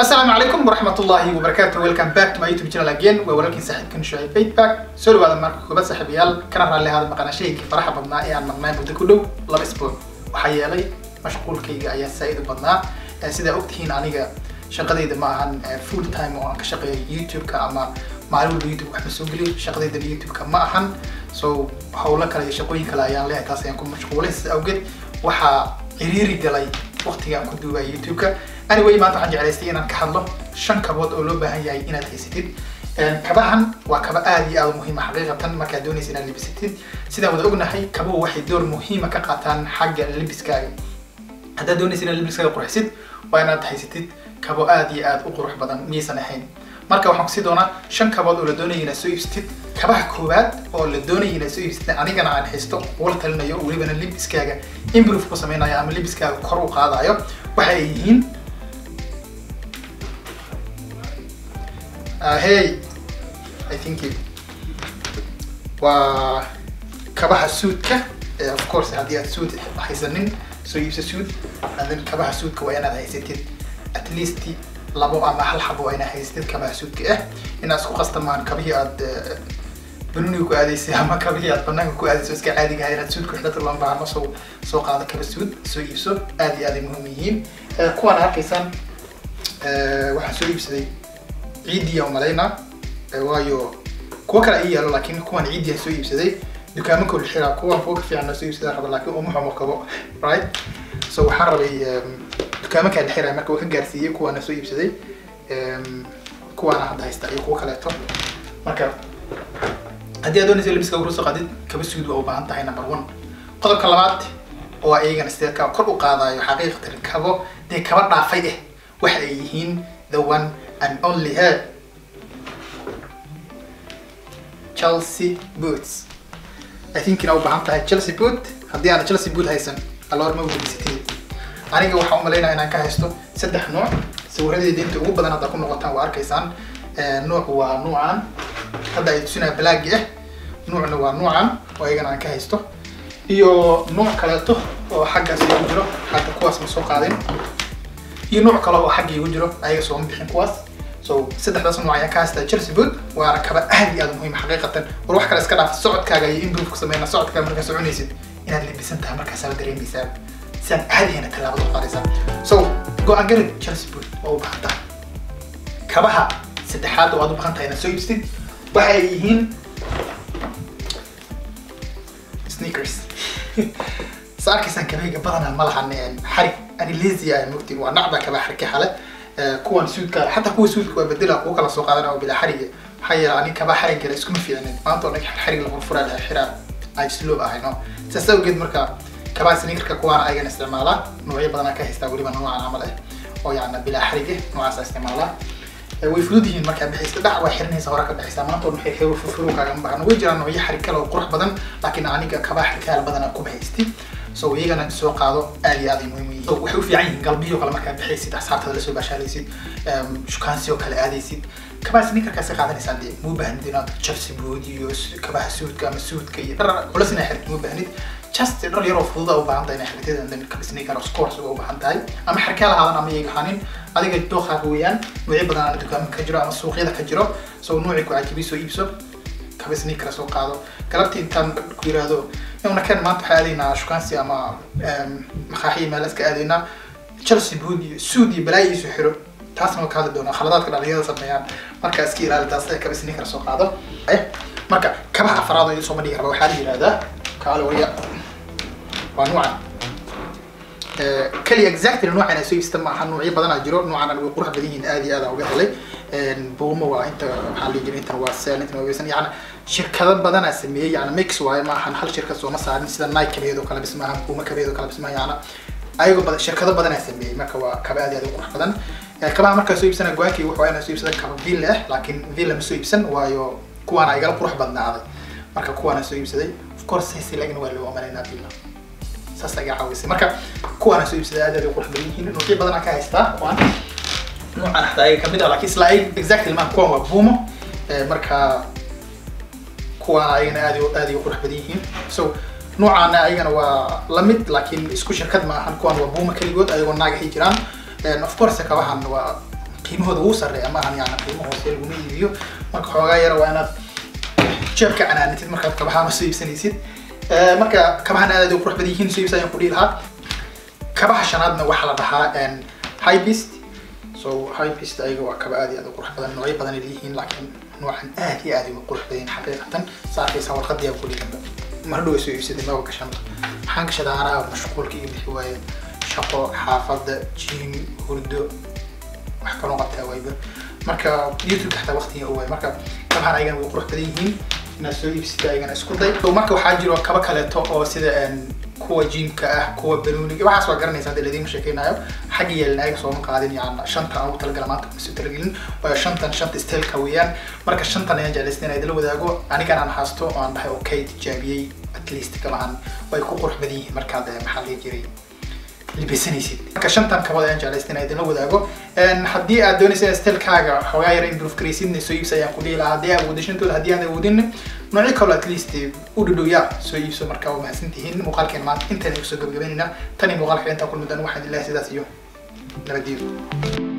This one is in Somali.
asalaamu calaykum waraxmat ullahi wabarakaatu welcome back to my youtube channel again waa walaalkiin saaxiibkan shucayb feedback soo dhawaada marka koobaad saaxiibayaal kana raalli ahaada maqanashaynkii faraxa badnaa ee aan maqnaa muddo ku dhow laba isbuuc waxaa yeelay mashquulkayga ayaa saa-id u badnaa sidaa ogtihiin aniga shaqadayda ma ahan full time oo aan ka shaqeeyo youtube-ka ama maalin walba youtube wax ma soo geliyo shaqadayda youtube-ka ma ahan so howlo kale iyo shaqooyin kale ayaan leeyahay taas ayaan ku mashquulay sida awgeed waxaa ciriiri galay waqtiga aan ku duubaya youtube-ka anyway maanta waxaan jeclaystay inaan ka hadlo shan kabood oo loo baahan yahay inaad haysatid kabahan waa kaba aad iyo aad u muhiima xaqiiqatan markaad doonaysa inaad libisatid sidaan wada ognahay kabuhu waxay door muhiima ka qaataan xagga libiskaaga haddaad doonaysa inaad libiskaaga qurxisid waa inaad haysatid kabo aad iyo aad u qurux badan miyaysan ahayn marka waxaan kusii doonaa shan kabood oo la doonaya inaad soo iibsatid kabaha koowaad oo la doonaya inaad soo iibsatid anigana aan haysto wala talinayo welibana libiskaaga improve ku sameynayo ama libiskaaga kor u qaadayo waxa ay yihiin Uh, hey, I think it waa kabaha suudka of course haddii aad suud haysanin soo iibsa suud and then kabaha suudka waa inaad haysatid at least labo ama hal xabo waa inaad haysatid kabaha suudka ah inaad isku qastamaan kabihii aad banuniga ku aadaysay ama kabihii aad banaanka ku aadayso iska caadiga inaad suud ku xidhata loon baahno soo soo qaado kaba suud soo iibso aad iyo aad ay muhiim yihiin kuwaan arkaysaan waxaan soo iibsaday ciidiya umalaynaa waayo kuwa kale ay yaalo laakiin kuwan ciidiya soo iibsaday dukaamanka la xiraa kuwan kuwa ka fiican soo iibsada raba laakiin uma xumo kabo right so waxaan rabay dukaamanka la xiraa marka waa ka gaarsiiyey kuwaana soo iibsaday kuwaana hadda haysta iyo kuwa kaleeto marka haddii aad doonaysa labiska uruso qadid kaba suud waa u baahan tahay number one qodobka labaad oo iyagana sideedka kor u qaadayo xaqiiqatan kabo dee kaba dhaafay ah waxa ay yihiin the one and only her Chelsea boots. I think inaa u baahan tahay Chelsea boot haddii aan Chelsea boot haysan aloor ma weydiisatid aniga waxaan u malaynaya inaan ka haysto saddex nooc sawiradeeda inta ugu badan hadda ku noqotaan waa arkaysaan nooc waa nuucan hadda ay tusinaya blaagi ah nuucna waa nuucan oo iyagana aan ka haysto iyo nuuc kaleeto oo xaggaas igu jiro hadda kuwaas ma soo qaadin iyo nooc kale oo xagga igu jiro ayaga sooma bixin kuwaas so saddexdaas nooc ayaan ka haystaa chelsea boot waana kaba aad iyo aad muhiim xaqiiqatan war wax kale iska dhaaf socodkaaga iyo improve ku sameyna socodkaaga markaa soconaysid inaad libisan tahay markaasaa la dareemaysaa sidaan caadihayna tallaabada u qaadaysaa so go-aan garid chelsea boot waa u baahan tahay kabaha saddexaad oo aad u baahan tahay inaad soo iibsatid waxa ay yihiin sneakers sa arkaysaan kabahayga badanaa ma lahan xarig ani lazy ah mogtiin waa nacba kaba xarka xale kuwan suudka xataa kuwa suudka waa bedela kuwa kala soo qaadana oo bilaa xariga maxaa yeele ani kaba xarigala iskuma fiicnin maanta oo dhan xarig la furfuraa laha xiraa ajsloob ahayno saas awgeed marka kabaha sneakerka kuwaana ayagana isticmaalaa noocyo badanaa ka haystaa weliba noocan camal ah oo yacna bilaa xarig ah noocaasa isticmaalaa way fudud yihiin markaa bixaysa dhac waa xiranaysa hore ka baxaysaa maanta oo dhan xirxiro furfuro kaagama baahno way jiraan noocyo xarig kale oo qurux badan laakiin aniga kabaha xarikaala badanaa kuma haysti so iyagana soo qaado aad iyo aad ay muhiim yihiin waxay u fiican yihiin galbiyo kale markaad bixaysid asxaabtada lasoo baashaalaysid shukaansi oo kale aadaysid kabaha sneakerkaas ka qaadanaysaa dee muu baahnid inaad chelsea bood iyo kabaha suudka ama suudka iyo dhar culas inaa xirtid muu baahnid just dhar yaroo fududa u baahan tahay inaa xirtid and then kaba sneaker of course uga u baahan tahay ama xarkaa lahaadan ama iyaga ahaanin adiga dooqaaga weeyaan noocyo badan aan dukaamanka ka jiro ama suuqyada ka jiro so noocii ku cajibi soo iibso kaba sneaker soo qaado galabtii intaan ku yiraahdo una kan maanta waxaa aadaynaa shukaansi ama makaaxiya meel iska aadaynaa chelsea bood iyo suud iyo balaayo isu xiro taasna waa ka hadli doonaa khaladaadka dhalinyarada sameeyaan marka iska ilaali taas ee kaba sneaker soo qaado marka kabaha afraad oo soo bandhigi raba waxaa la yihahdaa kaale waya waa nuucan kaliya exactly noocan soo iibsata maaha noocyo badanaa jiro noocan way qurux badan yihiin aad iyo aad uga helay buumo waa inta waxaa la jira intan waa seel intan waa weysan yacni shirkado badanaa sameeyey yacni mix waaye maahan hal shirkad sooma saarin sida nike kabeed oo kale bis maaha buumo kabeed oo kale bis maaha yacni ayagoo badan shirkado badanaa sameeyey marka waa kaba aad iyo aad u qurux badan kabaha markaa soo iibsana go-aankii wuxuu inaa soo iibsada kaba villa ah laakiin villa ma soo iibsan waayo kuwaana igala qurux badnaaday marka kuwaana soo iibsaday of course saysi lagna waa loo amanaynaa villa saas agaa caawisay marka kuwaana soo iibsaday aad aad u qurux badan yihiin noocyo badanaa ka haystaa kuwaan noocan xataa ayaga kamid ah laakiin isla ay exactly ma kuwan waa buumo marka kuwaana ayagana aad aad ay u qurux badan yihiin so noocaana ayagana waa lamid laakiin isku shirkad ma ahan kuwan waa buuma keligood ayagoo naagahay jiraan of course kabahan waa qiimahooda wuu sarreeya ma ahan yani qiimo hoose laguma iibiyo marka xoogaa yara waa inaad jeebka canaanitid markaad kabahaan soo iibsanaysid marka kabahan aad ay qurux badan yihiin soo iibsa ayaan ku dhihi lahaa kabaha shanaadna waxaa la dhahaa high beast so high beast ayaga waa kaba aad iyo aad u qurux badan noocyo badan ay leeyihiin laakiin noocan aad iyo aad u qurux badan xaqiiqatan saa arkaysaa warqadii aan ku dhiganba mar dhow soo iibsaday maba gashanba maxaan gashadaa anaa mashquulka iyo bixi waaye shaqo xaafadda jim hurdo wax kaloo qabtaa waayba marka youtube xataa waqtiga waay marka kabahan ayagana way qurux badan yihiin inaad soo iibsida ayagana isku day marka waxaa jiro kaba kaleeto oo sida kuwa jimka ah kuwa banuuniga waxaas waa garanaysa hadda ladiin sheekeynayo xagga yeelin ayaga sooma qaadin yani shanta aan ugu talagala maanta kuma soo talagelin waayo shantan shanta stelka weeyaan marka shantan ayaan jeclaysay inaan idila wadaago anigan aan haasto oo aan dhahay okay tijaabiyey at least kabahan way ku qurux badan yihiin markaad maxaa lihi jiray libisanaysid marka shantan kabood ayaan jeclaystay inaan idinla wadaago haddii aad doonaysa in stelkaaga xoogaa yara improve garaysidna soo iibsa ayaan ku dhihi lahaa haddii aad awooddo shantooda haddii aan awoodin noocyo kaloo at least u dhadhow yaa soo iibso marka waa mahadsantihiin muuqaalkeen maanta intaan igu soo gabagabaynayna tan iyo muuqaalka intaan kulmi doona waxaan ilahay sidaas iyo nabadgelyadu